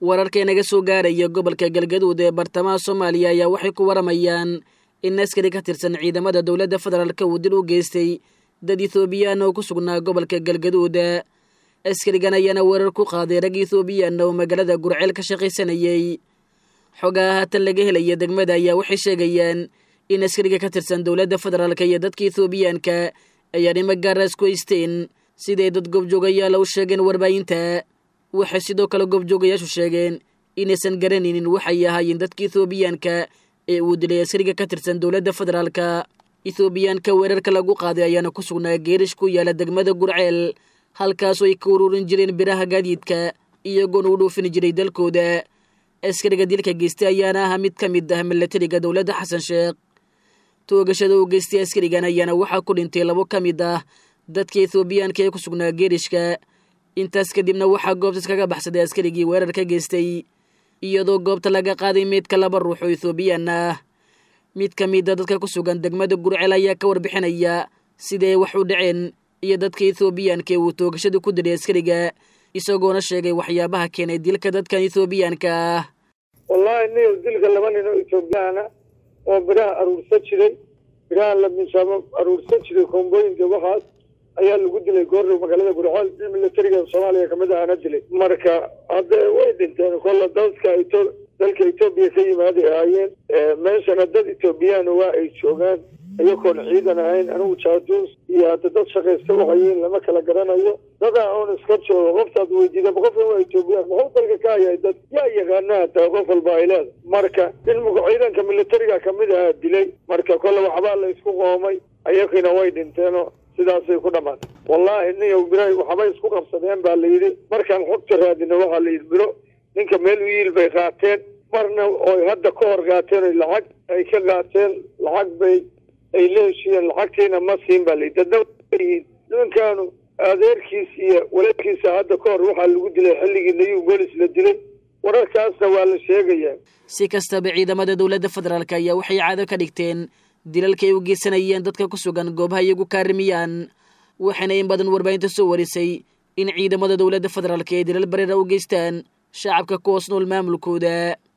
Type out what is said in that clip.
wararka inaga soo gaaraya gobolka galgaduud ee bartamaha soomaaliya ayaa waxay ku waramayaan in askari ka tirsan ciidamada dowladda federaalka uu dil u geystay dad ethoobiyaana oo ku sugnaa gobolka galgaduud askarigan ayaana weerar ku qaaday rag ethoobiyaana oo magaalada gurceel ka shaqaysanayay xogaha haatan laga helaya degmada ayaa waxay sheegayaan in askariga ka tirsan dowladda federaalka iyo dadka ethoobiyaanka ay arrimo gaara isku haysteen siday dad goobjoogayaala u sheegeen warbaahinta waxay sidoo kale goobjoogayaashu sheegeen inaysan garanaynin waxay ahaayeen dadka ethoobiyaanka ee uu dilay askariga ka tirsan dowladda federaalka ethoobiyaanka weerarka lagu qaaday ayaana ku sugnaa geerish ku yaala degmada gurceel halkaasoo ay ka ururin jireen biraha gaadiidka iyagoona u dhoofin jiray dalkooda askariga dilka geystay ayaana ahaa mid ka mid ah milatariga dowladda xasan sheekh toogashada uu geystay askarigan ayaana waxaa ku dhintay labo ka mid ah dadka ethoobiyaanka ee ku sugnaa geerishka intaas kadibna waxaa goobtas kaga baxsaday askarigii weerar ka geystay iyadoo goobta laga qaaday meydka laba ruux oo ethoobiyan ah mid ka mida dadka ku sugan degmada gurceel ayaa ka warbixinaya siday wax u dhaceen iyo dadka ethoobiyaanka ee uu toogashada ku diray askariga isagoona sheegay waxyaabaha keenay dilka dadkan ethoobiyaanka ah wallaahi niyow dilka laba nin oo ethoobiyaana oo biraha aruursan jiray biraha la miisaamo aruursan jiray koombooyinka waxaas ayaa lagu dilay goordow magaalada gurceel nin milatariga soomaaliya kamid ahana dilay marka hadde way dhinteen kolla dadka eto dalka etoobiya ka yimaaday ahaayeen meeshana dad ethoobiyaana waa ay joogaan iyagoon ciidan ahayn anigu jaaduus iyo hadda dad shaqaysta waxayiin lama kala garanayo dadaa oon iska joogo qoftaad weydiida qofkan waa etoobiyaan muxuu dalka ka hayahay dad yaa yaqaana hataa qof walba ay leeda marka in ciidanka militariga kamid ahaa dilay marka kolle waxbaa la isku qoomay ayakiina way dhinteenoo sidaasay ku dhamaatay wallaahi niyow bira waxbay isku qabsadeen baa layidhi markaan xogta raadina waxaa layidhi biro ninka meel u yiil bay qaateen marna oy hadda ka hor qaateen oy lacag ay ka qaateen lacag bay ay la heshiiyeen lacagtiina ma siin baa layidhi dadna yihiin nimankaanu adeerkiis iyo walaalkiisa hadda ka hor waxaa lagu dilay xilligii nayuu bolis la dilay wararkaasna waa la sheegayaa si kastaba ciidamada dowladda federaalk ayaa waxay caado ka dhigteen dilalka ay u geysanayeen dadka ku sugan goobaha iyagu kaarimiyaan waxayna in badan warbaahinta soo warisay in ciidamada dowladda federaalk ay dilal bareera u geystaan shacabka ku hoos nool maamulkooda